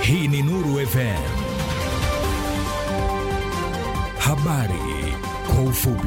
Hii ni Nuru FM. Habari kwa ufupi.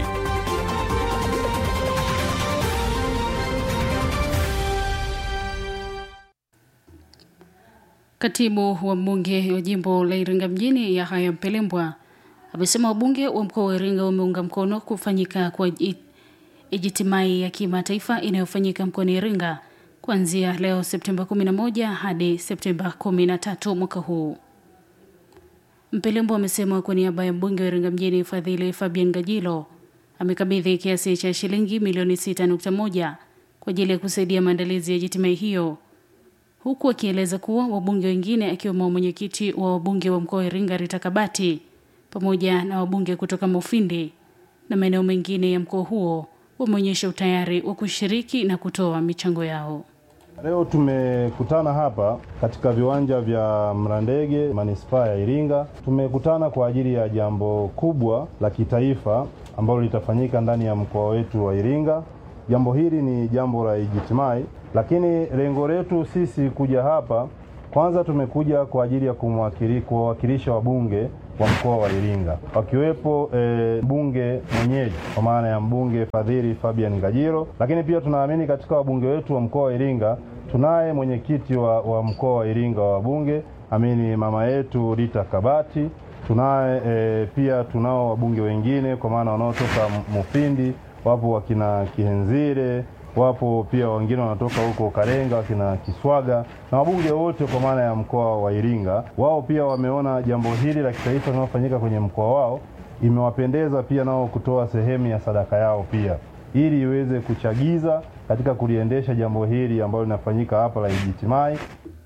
Katibu wa mbunge wa jimbo la Iringa mjini Yahaya Mpelembwa amesema wabunge wa mkoa wa Iringa wameunga mkono kufanyika kwa ijitimai ya kimataifa inayofanyika mkoani Iringa kuanzia leo Septemba 11 hadi Septemba 13 mwaka huu. Mpelembwa amesema kwa niaba ya mbunge wa Iringa mjini Fadhili Fabian Gajilo amekabidhi kiasi cha shilingi milioni 6.1 kwa ajili ya kusaidia maandalizi ya jitimai hiyo huku akieleza kuwa wabunge wengine akiwemo mwenyekiti wa wabunge wa mkoa wa Iringa Rita Kabati pamoja na wabunge kutoka Mufindi na maeneo mengine ya mkoa huo wameonyesha utayari wa kushiriki na kutoa michango yao. Leo tumekutana hapa katika viwanja vya Mlandege manispaa ya Iringa. Tumekutana kwa ajili ya jambo kubwa la kitaifa ambalo litafanyika ndani ya mkoa wetu wa Iringa. Jambo hili ni jambo la ijitimai, lakini lengo letu sisi kuja hapa, kwanza tumekuja kwa ajili ya kuwawakilisha wabunge wa mkoa wa Iringa wakiwepo e, bunge mwenyeji kwa maana ya mbunge Fadhili Fabian Ngajilo, lakini pia tunaamini katika wabunge wetu wa mkoa wa Iringa tunaye mwenyekiti wa, wa mkoa wa Iringa wa wabunge amini mama yetu Rita Kabati. Tunaye e, pia tunao wabunge wengine kwa maana wanaotoka Mufindi, wapo wakina Kihenzire wapo pia wengine wanatoka huko Karenga wakina Kiswaga na wabunge wote kwa maana ya mkoa wa Iringa. Wao pia wameona jambo hili la kitaifa linalofanyika kwenye mkoa wao imewapendeza pia nao kutoa sehemu ya sadaka yao pia ili iweze kuchagiza katika kuliendesha jambo hili ambalo linafanyika hapa la ijitimai.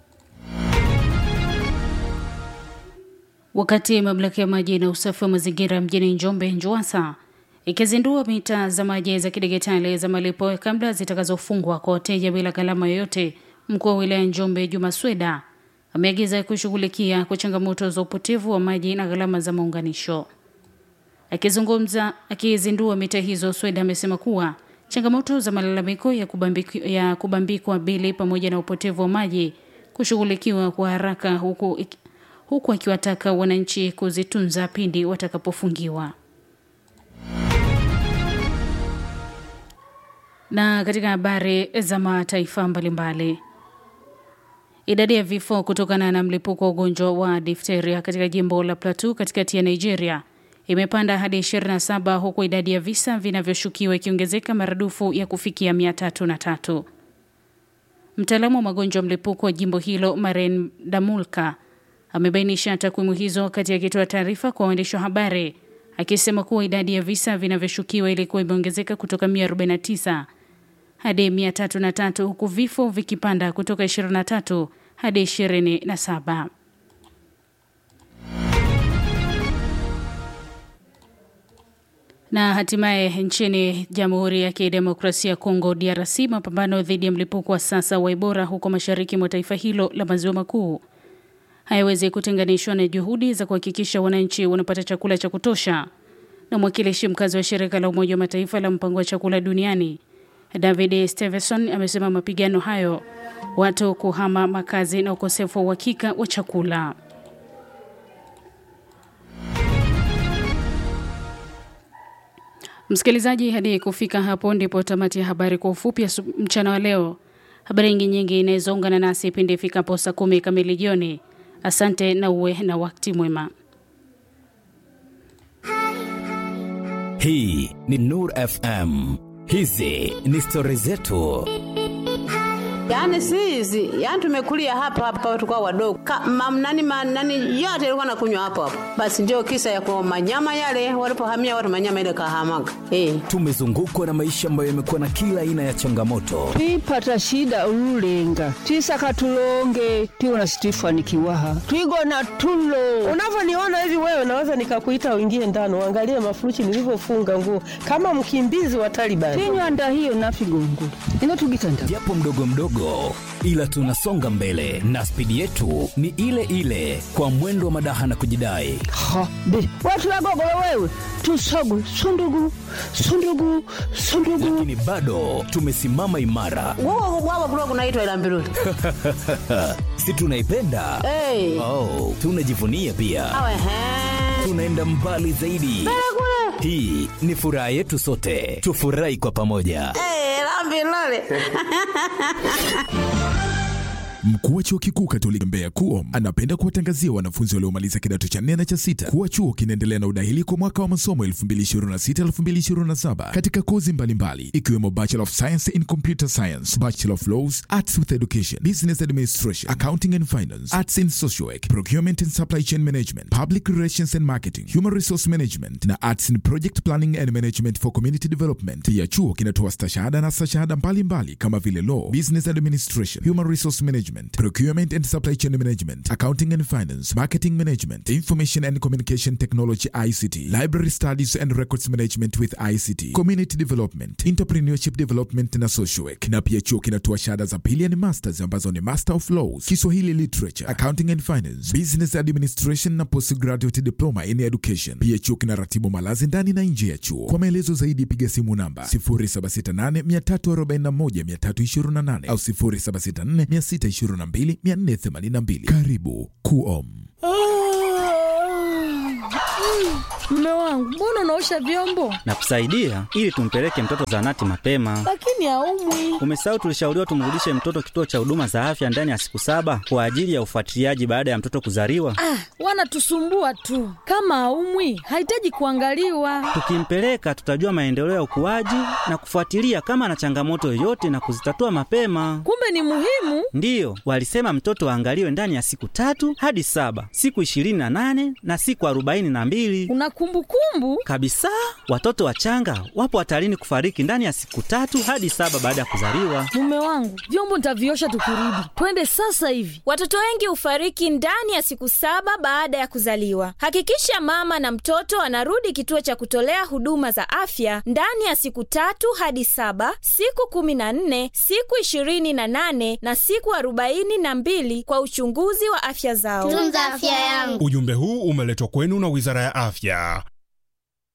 Wakati mamlaka ya maji na usafi wa mazingira mjini Njombe NJUWASA ikizindua mita za maji za kidigitali za malipo ya kabla zitakazofungwa kwa wateja bila gharama yoyote, mkuu wa wilaya Njombe Juma Sweda ameagiza kushughulikia kwa changamoto za upotevu wa maji na gharama za maunganisho. Akizungumza akizindua mita hizo, Sweda amesema kuwa changamoto za malalamiko ya kubambikwa, ya kubambikwa bili pamoja na upotevu wa maji kushughulikiwa kwa haraka, huku, huku akiwataka wananchi kuzitunza pindi watakapofungiwa. Na katika habari za mataifa mbalimbali, idadi ya vifo kutokana na mlipuko wa ugonjwa wa difteria katika jimbo la Plateau katikati ya Nigeria imepanda hadi 27 huku idadi ya visa vinavyoshukiwa ikiongezeka maradufu ya kufikia 303. Mtaalamu wa magonjwa mlipuko wa jimbo hilo Maren Damulka amebainisha takwimu hizo wakati akitoa taarifa kwa waandishi wa habari akisema kuwa idadi ya visa vinavyoshukiwa ilikuwa imeongezeka kutoka 149 hadi 303 huku vifo vikipanda kutoka 23 hadi 27. Na hatimaye nchini Jamhuri ya Kidemokrasia ya Kongo DRC, mapambano dhidi ya mlipuko wa sasa wa Ebola huko mashariki mwa taifa hilo la maziwa makuu hayawezi kutenganishwa na juhudi za kuhakikisha wananchi wanapata chakula cha kutosha. Na mwakilishi mkazi wa shirika la Umoja wa Mataifa la mpango wa chakula duniani David Stevenson amesema mapigano hayo, watu kuhama makazi na ukosefu wa uhakika wa chakula. Msikilizaji, hadi kufika hapo ndipo tamati ya habari kwa ufupi ya mchana wa leo. Habari nyingi nyingi inawezaungana nasi pindi ifikapo saa kumi kamili jioni. Asante na uwe na wakati mwema. Hii ni Nur FM. Hizi ni stori zetu. Yaani si hizi, yaani tumekulia hapa hapa tukao wadogo. Mamnani manani yote ilikuwa nakunywa hapo hapo. Basi ndio kisa ya kwa manyama yale walipohamia watu manyama ile kahamaga. Eh. Tumezungukwa na maisha ambayo yamekuwa na kila aina ya changamoto. twipata shida ululenga twisaka tulonge twiwona situifanikiwaha twigona tulo Unavyoniona hivi wewe, naweza nikakuita uingie ndani uangalie mafurushi nilivyofunga nguo kama mkimbizi wa Taliban. tinywanda hiyo nafigongula ino tugitanda Japo mdogo mdogo kidogo, ila tunasonga mbele na spidi yetu ni ile ile, kwa mwendo wa madaha na kujidai. ha be watu wagogolo wewe tusogu sundugu sundugu sundugu Lakini bado tumesimama imara, Wao wao kulikuwa kunaitwa ila mbiruli. si tunaipenda? Eh. Oh, tunajivunia pia, Awe he. tunaenda mbali zaidi. Hii ni furaha yetu sote, tufurahi kwa pamoja. Eh, la mbiruli. Mkuu wa chuo kikuu Katoliki Mbeya KUOM anapenda kuwatangazia wanafunzi waliomaliza kidato cha nne na cha sita kuwa chuo kinaendelea na udahili kwa mwaka wa masomo 2026-2027 katika kozi mbalimbali ikiwemo Bachelor of Science in Computer Science, Bachelor of Laws, Arts with Education, Business Administration, Accounting and Finance, Arts in Social Work, Procurement and Supply Chain Management, Public Relations and Marketing, Human Resource Management na Arts in Project Planning and Management for Community Development. Pia chuo kinatoa stashahada na stashahada mbalimbali kama vile Law, Business Administration, Human Resource Management, Procurement and Supply Chain Management, Accounting and Finance, Marketing Management, Information and Communication Technology ICT, Library Studies and Records Management with ICT, Community Development, Entrepreneurship Development na Social Work. Na pia chuo kinatoa shahada za pili ni masters ambazo ni Master of Laws, Kiswahili Literature, Accounting and Finance, Business Administration na Postgraduate Diploma in Education. Pia chuo kinaratibu malazi ndani na nje ya chuo. Kwa maelezo zaidi piga simu namba 0768 341 328 au 0764 622 482. Karibu KUOM. Mume wangu, mbona unaosha vyombo na kusaidia ili tumpeleke mtoto zahanati mapema. lakini haumwi? Umesahau tulishauriwa tumrudishe mtoto kituo cha huduma za afya ndani ya siku saba kwa ajili ya ufuatiliaji baada ya mtoto kuzaliwa. Ah, wanatusumbua tu. Kama haumwi, hahitaji kuangaliwa. Tukimpeleka tutajua maendeleo ya ukuaji na kufuatilia kama ana changamoto yoyote na kuzitatua mapema. Kumbe ni muhimu. Ndiyo, walisema mtoto aangaliwe ndani ya siku tatu hadi saba, siku ishirini na nane na siku arobaini na mbili Una kumbukumbu? kabisa. Watoto wachanga wapo hatarini kufariki ndani ya siku tatu hadi saba baada ya kuzaliwa. Mume wangu, vyombo nitaviosha tukirudi. Twende sasa hivi. Watoto wengi hufariki ndani ya siku saba baada ya kuzaliwa. Hakikisha mama na mtoto anarudi kituo cha kutolea huduma za afya ndani ya siku tatu hadi saba, siku kumi na nne, siku ishirini na nane na siku arobaini na mbili kwa uchunguzi wa afya zao. Tunza afya yangu. Ujumbe huu umeletwa kwenu na Wizara ya Afya